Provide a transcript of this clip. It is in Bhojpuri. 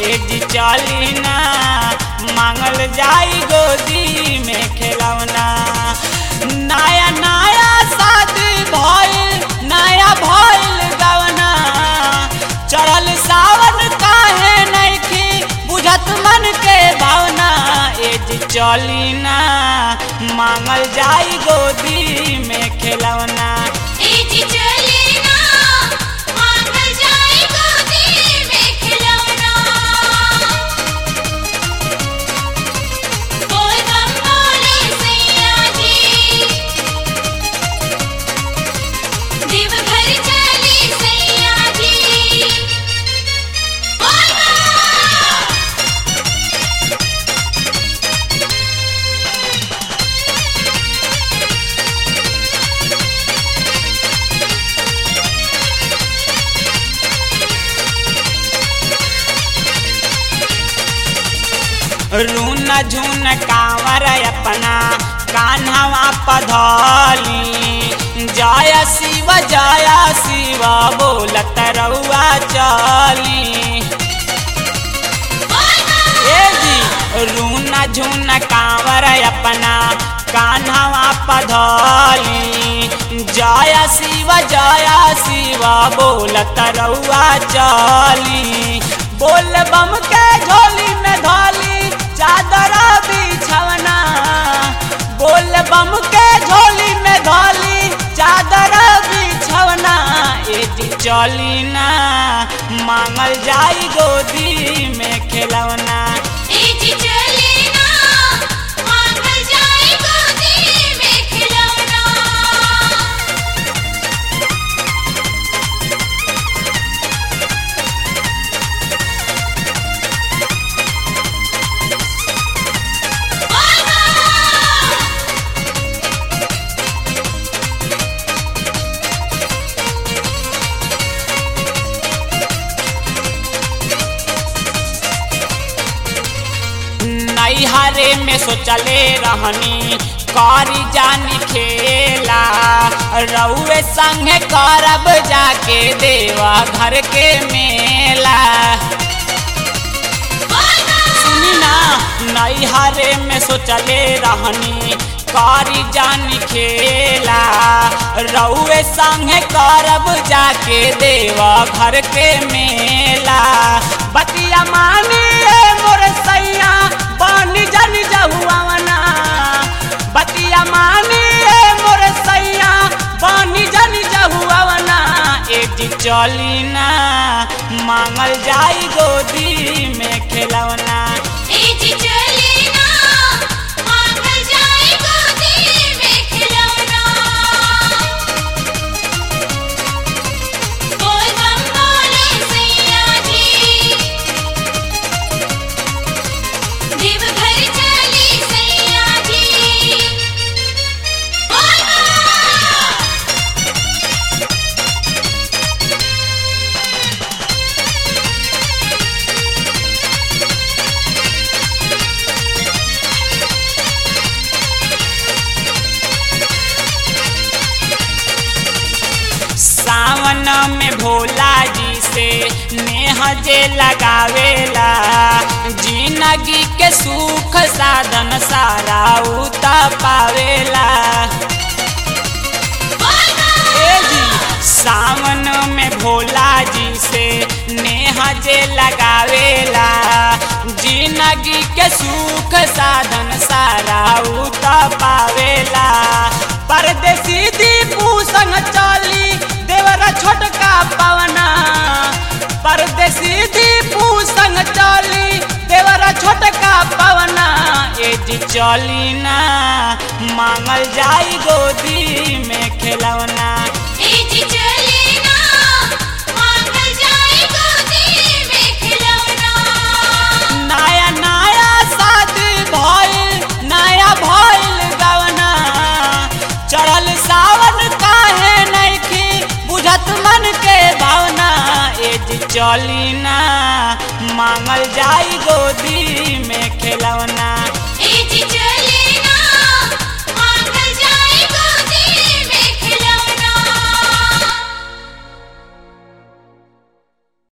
ए जी चली ना मांगल जाई गोदी में खिलौना नया नया शादी भइल नया भइल गवना चढ़ल सावन काहे नइखी बुझत मन के भावना ए जी चली ना मांगल जाई गोदी में खिलौना एजी चली ना मांगल जाए गोदी में खिलौना बोल बम बोले सैया जी देवघर चली सैया जी बोल बम रून झुन कांवर अपना कान्हवा पधौली जय शिव जय शिव बोलत रउआ चली ए जी रून झुन कांवर अपना कान्हवा पधौली जय शिव जय शिव बोलत रउआ चली बोल बम के झोली में धोली चादर बिछवना बोल बम के झोली में धोली चादर बिछवना ए जी चली ना मांगल जाई गोदी में खिलौना एजी चली ना मांगल जाए गोदी में खिलौना नैहरे में सोचले रहनी करी जानी खेला रउए संगे करब जाके देवा घर के मेला सुनी ना नैहरे में सोचले रहनी करी जानी खेला रउए संगे करब जाके देवा घर के मेला बतिया मानी रे मोर सैया बनी जन जहुआवना बतिया मानी रे मोर सैया बनी जन जहुआवना ए जी चली ना मांगल जाई गोदी में खिलौना एजी चली ना मांगल जाए गोदी में खिलौना बोल बम बोले सैया जी देवघर चली सैया जी बोल बम सावन में भोला जी से नेह जे लगावेला जिंदगी के सुख साधन सारा उत पावेला ए जी सावन में भोला जी से नेह जे लगावेला जिंदगी के सुख साधन सारा उत पावेला परदेसी दीपू संग चली देवरा छोटका पवना परदेसी दीपू संग चली देवरा छोटका पवना ए जी चली ना मांगल जाई गोदी में खिलौना एजी चली ना मांगल जाए गोदी में खिलौना नया नया शादी भइल नया भइल गवना चढ़ल सावन काहे नइखी बुझत मन के भावना ए जी चली ना मांगल जाई गोदी में खिलौना